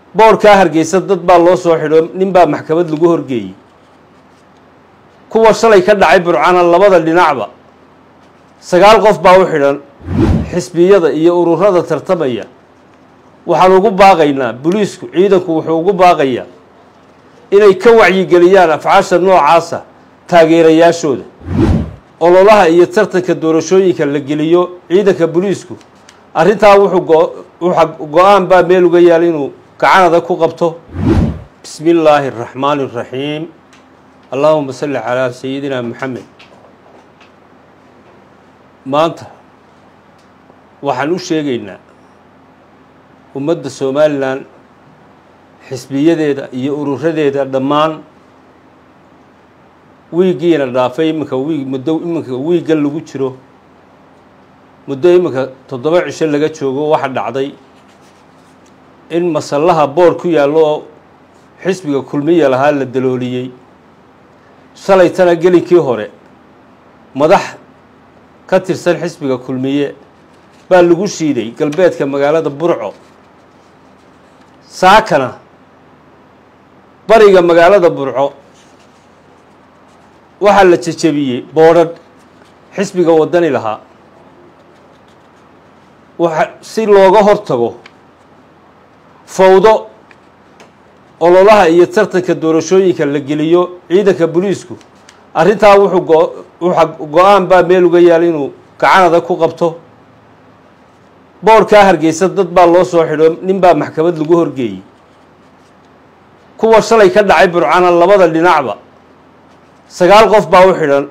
boorkaa hargeysa dad baa loo soo xidho nin baa maxkamad lagu horgeeyey kuwa shalay ka dhacay burcana labada dhinacba sagaal qof baa u xidhan xisbiyada iyo ururada tartamaya waxaan ugu baaqaynaa boliisku ciidanku wuxuu ugu baaqayaa inay ka wacyigeliyaan afcaasha noocaasa taageerayaashooda ololaha iyo tartanka doorashooyinka la geliyo ciidanka boliisku arrintaa wuxuu go-aan baa meel uga yaal inuu gacanada ku qabto bismi illaahi araxmaani araxiim allahuma salli calaa sayidina maxamed maanta waxaan u sheegaynaa ummadda somalilan xisbiyadeeda iyo ururadeeda dhammaan wiiggiina dhaafay iminka wiig muddo iminka wiiggan lagu jiro muddo iminka toddoba cisho laga joogo waxa dhacday in masallaha boor ku yaallo oo xisbiga kulmiya lahaa la dalooliyey shalaytana gelinkii hore madax ka tirsan xisbiga kulmiye baa lagu shiiday galbeedka magaalada burco saakana bariga magaalada burco waxaa la jejebiyey boodhadh xisbiga waddani lahaa waxa si looga hortago fawdo ololaha iyo tartanka doorashooyinka la geliyo ciidanka boliisku arrintaa wuxuu go go-aan baa meel uga yaal inuu gacanada ku qabto boorkaa hargeysa dad baa loo soo xidho nin baa maxkamad lagu horgeeyey kuwa shalay ka dhacay burcana labada dhinacba sagaal qof baa u xidhan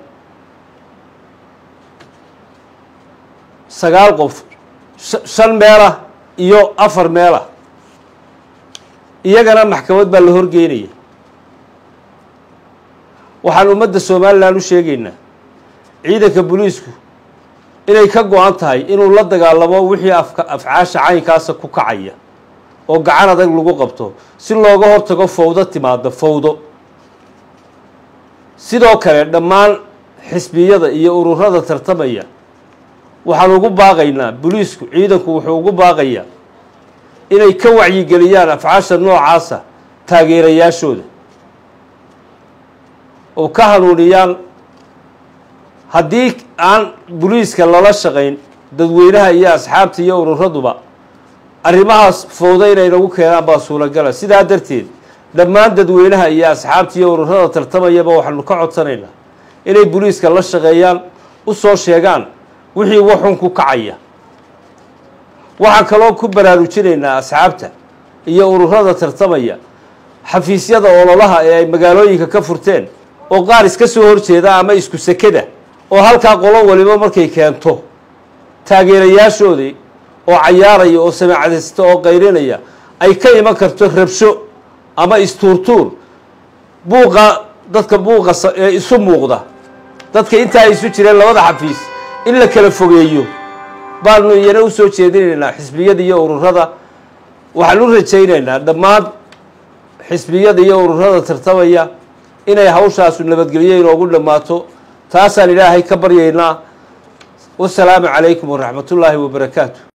sagaal qof shan meelah iyo afar meelah iyagana maxkamad baa la horgeynaya waxaan ummadda somalilan u sheegaynaa ciidanka boliisku inay ka go-an tahay inuu la dagaalamo wixii afka afcaasha caynkaasa ku kacaya oo gacan adag lagu qabto si looga hortago fawdo timaado fawdo sidoo kale dhammaan xisbiyada iyo ururada tartamaya waxaan ugu baaqaynaa boliisku ciidanku wuxuu ugu baaqayaa inay ka wacyigeliyaan afcaasha noocaasa taageerayaashooda oo ka hanuuniyaan haddii aan boliiska lala shaqayn dadweynaha iyo asxaabta iyo ururaduba arrimahaas fawdo inay nagu keenaan baa suuragala sidaa darteed dhammaan dadweynaha iyo asxaabta iyo ururada tartamayaba waxaanu ka codsanaynaa inay boliiska la shaqeeyaan u soo sheegaan wixii waxun ku kacaya waxaan kaloo ku baraarujinaynaa asxaabta iyo ururada tartamaya xafiisyada ololaha ee ay magaalooyinka ka furteen oo qaar iska soo horjeeda ama isku sekeda oo halkaa qolo waliba markay keento taageerayaashoodii oo cayaaraya oo samaacadaysta oo qayrinaya ay ka iman karto rabsho ama istuurtuur buuqa dadka buuqa ee isu muuqda dadka intaa ay isu jireen labada xafiis in la kala fogeeyo baanu iyana u soo jeedinaynaa xisbiyada iyo ururada waxaan u rajaynaynaa dhammaan xisbiyada iyo ururada tartamaya inay hawshaasu nabadgelyo inoogu dhammaato taasaan ilaahay ka baryaynaa wasalaamu calaykum waraxmat ullaahi wabarakaatu